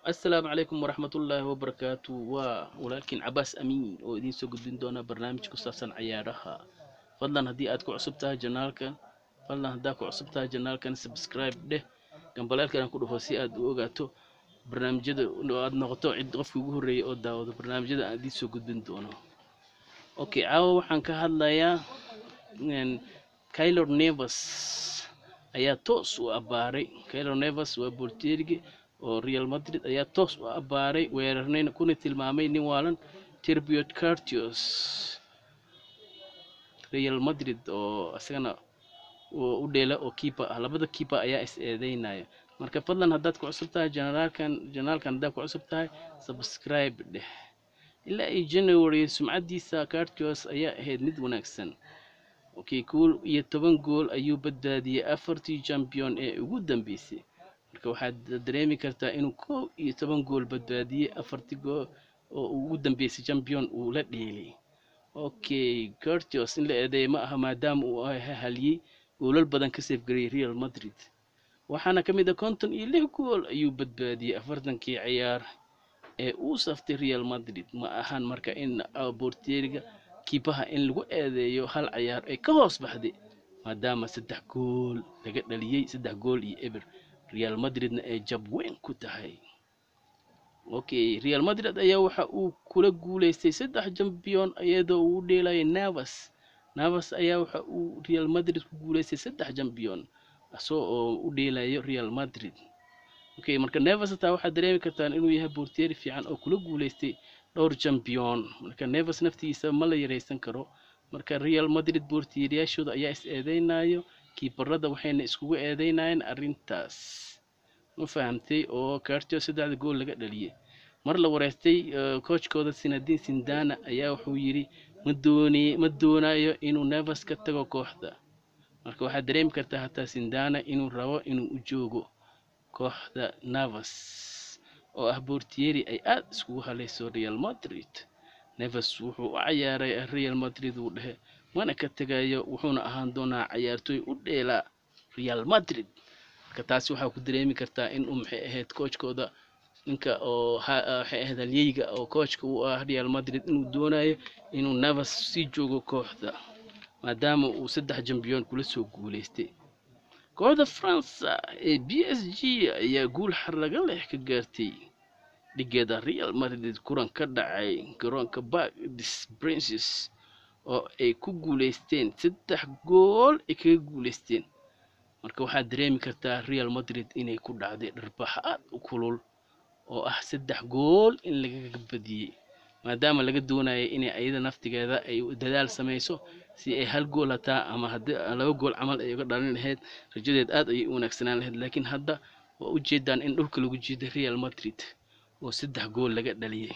assalaamu calaykum waraxmatullaahi wabarakaatu waa walaalkiin cabaas amiin oo idiin soo gudbin doona barnaamij ku saabsan cayaaraha fadlan haddii aad ku cusub tahay janaalkan fadlan haddaad ku cusub tahay janaalkan subscribe dheh gambaleelkan ku dhufo si aad u ogaato barnaamijyada oo aad noqoto cid qofkii ugu horreeyay oo daawado barnaamijyada aan idiin soo gudbin doono okay caawa waxaan ka hadlayaa Keylor Navas ayaa toos u abbaaray Keylor Navas waa boolteerige oo Real Madrid ayaa toos u abbaaray weerarnayna kuna tilmaamay nin waalan Terbiot Courtois Real Madrid oo isagana u dheela oo keeper ah labada keeper ayaa is eedeynaya marka fadlan haddaad ku cusub tahay janaalkan janaalkan haddaad ku cusub tahay subscribe dheh ilaa iyo January sumcadiisa Courtois ayaa ahayd mid wanaagsan okay kool iyo toban gool ayuu badbaadiyey afartii champion ee ugu dambeysay marka waxaad dareemi kartaa inuu kow iyo toban gool badbaadiyey afartii gool oo ugu dambeysay champion uu la dheelay okay Courtois in la eedeeyay ma aha maadaama uu haliyey goolal badan ka seefgariyay Real Madrid waxaana ka mid ah konton iyo lix gool ayuu badbaadiyey afartankii ciyaar ee uu saftay Real Madrid ma ahan marka in boorteeriga kiibaha in lagu eedeeyo hal ciyaar ay ka hoos baxday maadaama saddex gool laga dhaliyey saddex gool iyo eber Real Madridna ay jab weyn ku tahay okay Real Madrid ayaa waxa uu kula guuleystay saddex champion iyadoo uu dheelayay Navas Navas ayaa waxa uu Real Madrid ku guuleystay saddex champion asoo oo u dheelayo Real Madrid okay marka Navas taa waxaad dareemi kartaan inuu yahay boorteeri fiican oo kula guuleystay dhowr champion marka Navas naftiisa ma la yareysan karo marka Real Madrid boorteeriyaashooda ayaa is eedeynayo kiibarada waxayna iskugu eedeynayeen arrintaas ma fahamtay oo Courtois saddexda gool laga dhaliyay mar la wareystay coachkooda Zinedine Zidane ayaa wuxuu yiri ma doonay ma doonayo inuu Navas ka tago kooxda marka waxaad dareemi kartaa hataa Zidane inuu rabo inuu u joogo kooxda Navas oo ah boorteeri ay aad iskugu haleyso Real Madrid Navas wuxuu u ciyaaray Real Madrid uu dhehe mana ka tegayo wuxuuna ahaan doonaa ciyaartooy u dheela Real Madrid marka taasi waxaa ku dareemi kartaa in uu maxay ahayd coachkooda ninka oo waxay ahayd halyeyga oo coachka u ah Real Madrid inuu doonayo inuu Navas sii joogo kooxda maadaama uu saddex champion kula soo guuleystay kooxda France ee PSG ayaa guul xaraga leh ka gaartay dhigeeda Real Madrid kulan ka dhacay garoonka Parc des Princes oo ay ku guuleysteen saddex gool ay kaga guuleysteen marka waxaad dareemi kartaa Real Madrid inay ku dhacday dharbax aad u kulul oo ah saddex gool in lagaga badiyey maadaama laga doonayo inay ayada naftigeeda ay dadaal sameyso si ay hal gool hataa ama haddii laba gool camal ay uga dhalin lahayd rajadeed aad ayay u wanaagsanaan lahayd laakiin hadda waa u jeedaan in dhulka lagu jiiday Real Madrid oo saddex gool laga dhaliyay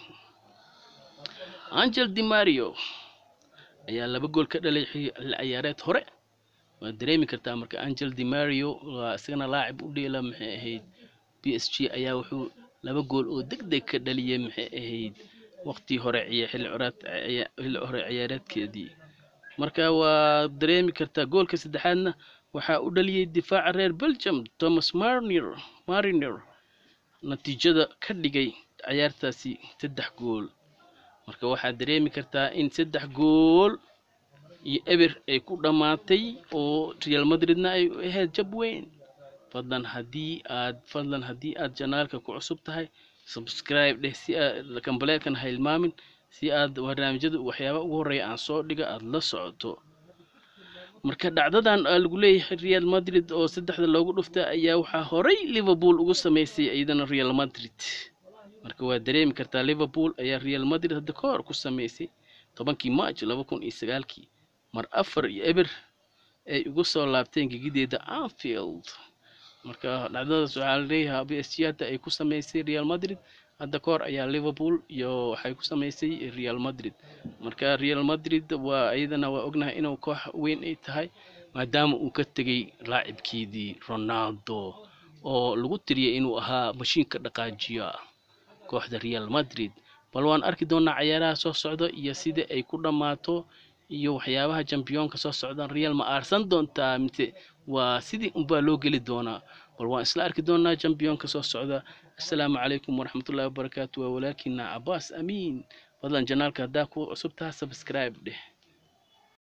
Angel Di Mario ayaa laba gool ka dhalay ciyaareed hore waad dareemi kartaa marka Angel Di Mario waa isagana laacib u dheela maxay ahayd PSG ayaa wuxuu laba gool oo degdeg ka dhaliyay maxay ahayd waqti hore xilli xilli hore ciyaareedkeedii marka waa dareemi kartaa goolka saddexaadna waxaa u dhaliyay difaaca reer Belgium Thomas Marnier Mariner natiijada ka dhigay ciyaartaasi saddex gool marka waxaad dareemi kartaa in saddex gool iyo eber ay ku dhammaatay oo Real Madridna ay ahayd jab weyn fadlan haddii aad fadlan haddii aad janaalka ku cusub tahay subscribe dheh si aad kambaleelkan ha ilmaamin si aad barnaamijyada waxyaaba ugu horreeya aan soo dhiga aad la socoto marka dhacdadan lagu leeyahay Real Madrid oo saddexda loogu dhuftay ayaa waxaa horay Liverpool ugu sameysay iyadana Real Madrid marka waa dareemi kartaa Liverpool ayaa Real Madrid hadda ka hor ku sameysay tobankii March laba kun iyo sagaalkii mar afar iyo eber ay ugu soo laabteen gegideeda Anfield marka dhacdadaas waxaa la leeyahay PSG hadda ay ku sameysay Real Madrid hadda ka hor ayaa Liverpool iyo waxay ku sameysay Real Madrid marka Real Madrid waa iyadana waa ognahay inuu koox weyn ay tahay maadaama uu ka tegay laacibkeedii Ronaldo oo lagu tiriyay inuu ahaa mashiinka dhaqaajiya kooxda Real Madrid bal waan arki doonaa ciyaaraha soo socda iyo sida ay ku dhammaato iyo waxyaabaha championka soo socdaan Real ma aarsan doontaa mise waa sidii unbaa loo geli doonaa bal waan isla arki doonaa jambiyonka soo socda assalaamu calaykum waraxmatullaahi wabarakaatu waa walaalkiina cabaas amiin fadlan janaalka haddaa ku cusub taha subscribe dheh